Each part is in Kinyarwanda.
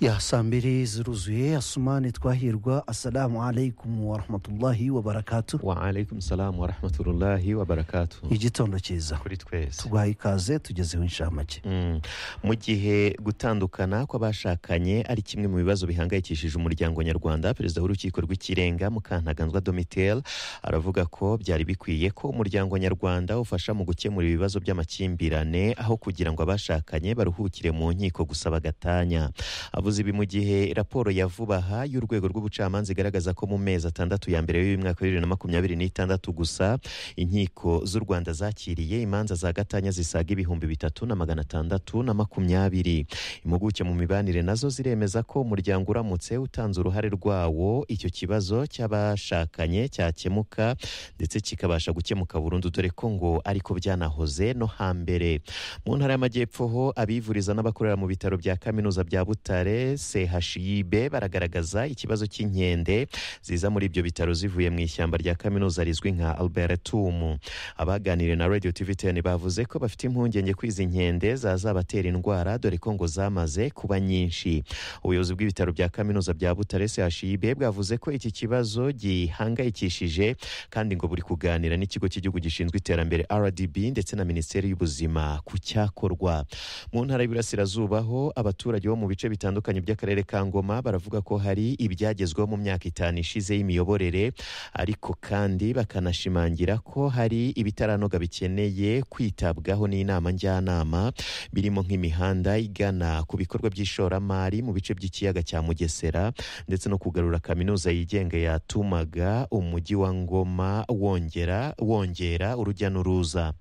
ya saa mbiri ziruzuye asumani twahirwa assalamu alaikum warahmatullahi wabarakatu wa alaikum salamu wa rahmatullahi wa barakatuh igitondo cyiza kuri twese tuguhaye ikaze tugezeho inshamake Mm. mu gihe gutandukana kw'abashakanye ari kimwe mu bibazo bihangayikishije umuryango nyarwanda perezida w'urukiko rw'ikirenga mukantaganzwa domitelle aravuga ko byari bikwiye ko umuryango nyarwanda ufasha mu gukemura ibibazo by'amakimbirane aho kugira ngo abashakanye baruhukire mu nkiko gusa bagatanya avuze ibi mu gihe raporo ya vuba aha y'urwego rw'ubucamanza igaragaza ko mu mezi atandatu ya mbere y'uyu mwaka wa bibiri na makumyabiri n'itandatu gusa inkiko z'u rwanda zakiriye imanza za gatanya zisaga ibihumbi bitatu na magana atandatu na makumyabiri impuguke mu mibanire nazo ziremeza ko umuryango uramutse utanze uruhare rwawo icyo kibazo cy'abashakanye cyakemuka ndetse kikabasha gukemuka burundu dore ko ngo ariko byanahoze no hambere mu ntara y'amajyepfo ho abivuriza n'abakorera mu bitaro bya kaminuza bya butare chib baragaragaza ikibazo cy'inkende ziza muri ibyo bitaro zivuye mu ishyamba rya kaminuza rizwi nka albertum abaganiriye na radio tv 10 bavuze ko bafite impungenge ko izi nkende zazabatera indwara dore ko ngo zamaze kuba nyinshi ubuyobozi bw'ibitaro bya kaminuza bya butare chib bwavuze ko iki kibazo gihangayikishije kandi ngo buri kuganira n'ikigo cy'igihugu gishinzwe iterambere rdb ndetse na minisiteri y'ubuzima ku cyakorwa mu ntara y'Iburasirazuba ho abaturage bo mu bice bitandukanye by'akarere ka ngoma baravuga ko hari ibyagezweho mu myaka itanu ishize y'imiyoborere ariko kandi bakanashimangira ko hari ibitaranoga bikeneye kwitabwaho n'inama njyanama birimo nk'imihanda igana ku bikorwa by'ishoramari mu bice by'ikiyaga cya mugesera ndetse no kugarura kaminuza yigenga yatumaga umujyi wa ngoma wongera wongera urujya n'uruza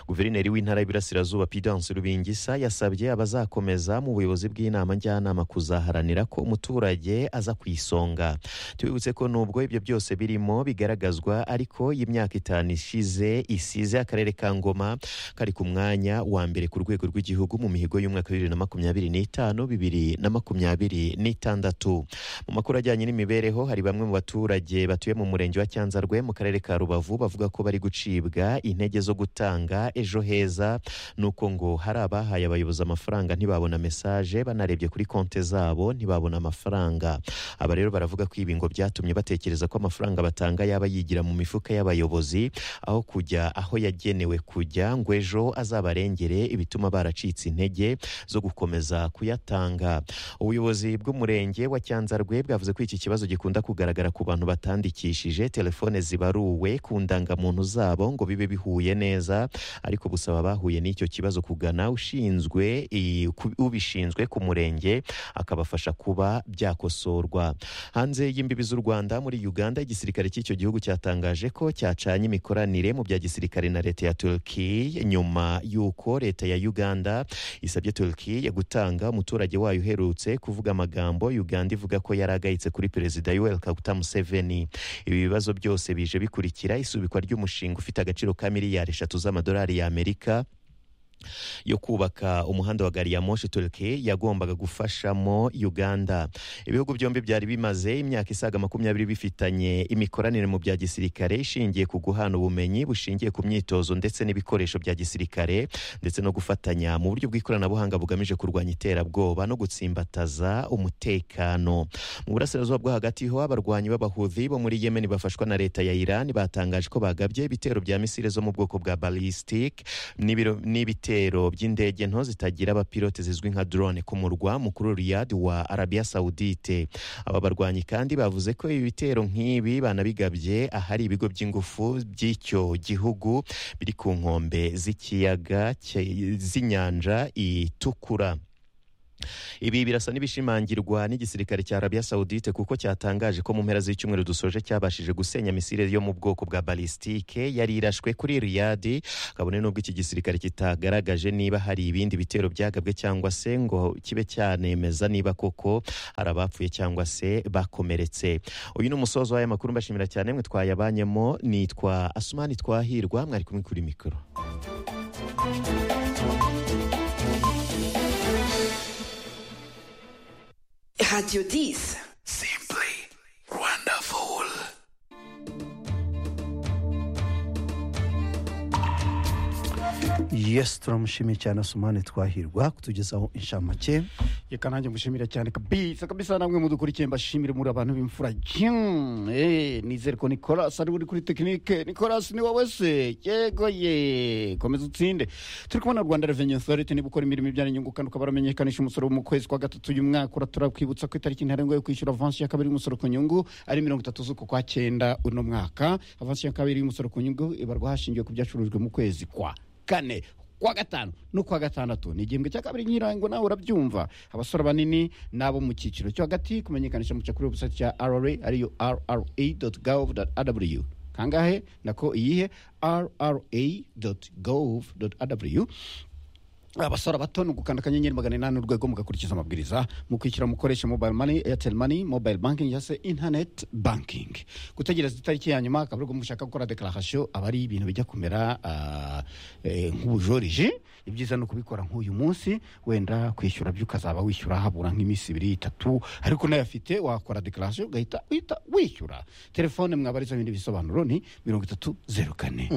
guverineri w'intara y'ibirasirazuba pidance rubingisa yasabye abazakomeza mu buyobozi bw'inama njyanama kuzaharanira ko umuturage aza ku isonga tubibutse ko nubwo ibyo byose birimo bigaragazwa ariko y'imyaka itanu ishize isize akarere ka ngoma kari ku mwanya wa mbere ku rwego rw'igihugu mu mihigo y'umwaka wa bibiri na makumyabiri n'itanu bibiri na makumyabiri n'itandatu mu makuru ajyanye n'imibereho hari bamwe mu baturage batuye mu murenge wa cyanzarwe mu karere ka rubavu bavuga ko bari gucibwa intege zo guta gutanga ejo heza ni uko ngo hari abahaye abayobozi amafaranga ntibabona mesaje banarebye kuri konti zabo ntibabona amafaranga aba rero baravuga ko ibi ngo byatumye batekereza ko amafaranga batanga yaba yigira mu mifuka y'abayobozi aho kujya aho yagenewe kujya ngo ejo azabarengere ibituma baracitse intege zo gukomeza kuyatanga ubuyobozi bw'umurenge wa cyanzarwe bwavuze ko iki kibazo gikunda kugaragara ku bantu batandikishije telefone zibaruwe ku ndangamuntu zabo ngo bibe bihuye neza ariko busaba abahuye n'icyo kibazo kugana ushinzwe i- ku- ubishinzwe ku murenge akabafasha kuba byakosorwa hanze y'imbibi z'u rwanda muri uganda igisirikare cy'icyo gihugu cyatangaje ko cyacanye imikoranire mu bya gisirikare na leta ya turkiya nyuma y'uko leta ya uganda isabye turkiya gutanga umuturage wayo uherutse kuvuga amagambo uganda ivuga ko yari agayitse kuri perezida yuweli kaguta museveni ibi bibazo byose bije bikurikira isubikwa ry'umushinga ufite agaciro ka miliyari eshatu z'amadolari y'amerika yo kubaka umuhanda wa gari ya moshi turike yagombaga gufashamo uganda ibihugu byombi byari bimaze imyaka isaga makumyabiri bifitanye imikoranire mu bya gisirikare ishingiye ku guhana ubumenyi bushingiye ku myitozo ndetse n'ibikoresho bya gisirikare ndetse no gufatanya mu buryo bw'ikoranabuhanga bugamije kurwanya iterabwoba no gutsimbataza umutekano mu burasirazuba bwo hagati ho abarwanyi b'abahuthi bo muri yemen bafashwa na leta ya iran batangaje ko bagabye ibitero bya misile zo mu bwoko bwa ballistic n'ibiro- n'ibitero ibitero by'indege nto zitagira abapilote zizwi nka drone ku murwa mukuru Riyadh wa Arabia Saudite aba barwanyi kandi bavuze ko ibi bitero nk'ibi banabigabye ahari ibigo by'ingufu by'icyo gihugu biri ku nkombe z'ikiyaga cye- z'inyanja itukura ibi birasa n'ibishimangirwa n'igisirikare cya arabiya sawudite kuko cyatangaje ko mu mpera z'icyumweru dusoje cyabashije gusenya misile yo mu bwoko bwa balistike yari irashwe kuri riyadi kabone n'ubwo iki gisirikare kitagaragaje niba hari ibindi bitero byagabwe cyangwa se ngo kibe cyanemeza niba koko hari abapfuye cyangwa se bakomeretse uyu ni umusozo w'aya makuru mbashimira cyane mwe twayabanyemo nitwa asumani twahirwa mwari kumwe kuri mikoro Radio 10. Simply wonderful. yesi turamushimiye cyane asumane twahirwa kutugezaho inshamake reka nanjye mushimira cyane kabisa kabisa namwe mudukurikiye mbashimire muri abantu b'imfura Jing. Eh, nizere ko nicolas ari we uri kuri tekinike nicolas ni wowe se yego ye komeza utsinde turi kubona rwanda reveni authority niba ukora imirimo ibyara inyungu kandi ukaba waramenyekanisha umusoro mu kwezi kwa gatatu uyu mwaka uratura kwibutsa ko itariki ntarengwa yo kwishyura avansi ya kabiri y'umusoro ku nyungu ari mirongo itatu z'uku kwa cyenda uno mwaka avansi ya kabiri y'umusoro ku nyungu ibarwa hashingiwe ku byacurujwe mu kwezi kwa kane kuwa gatanu no kuwa gatandatu ni igihembwe cya kabiri ny'irango nawe urabyumva abasore banini n'abo mu cyiciro cyo hagati kumenyekanisha muca kuri webusayiti ya rra ariyo rra gov rw kangahe nako iyihe rra gov rw abasora bato ni ugukanda akanyenyeri magana inani urwego mugakurikiza amabwiriza mu kwishyura mukoresha mobile money airtel money mobile banking cyangwa se internet banking gutegereza itariki ya nyuma akaba aribwo mushaka gukora declaration aba ari ibintu bijya kumera ah, eh, nk'ubujorije ibyiza ni ukubikora nk'uyu munsi wenda kwishyura byo ukazaba wishyura habura nk'iminsi ibiri itatu ariko unayafite wakora declaration ugahita uhita wishyura telefone mwabariza ibindi bisobanuro ni mirongo itatu zeru kane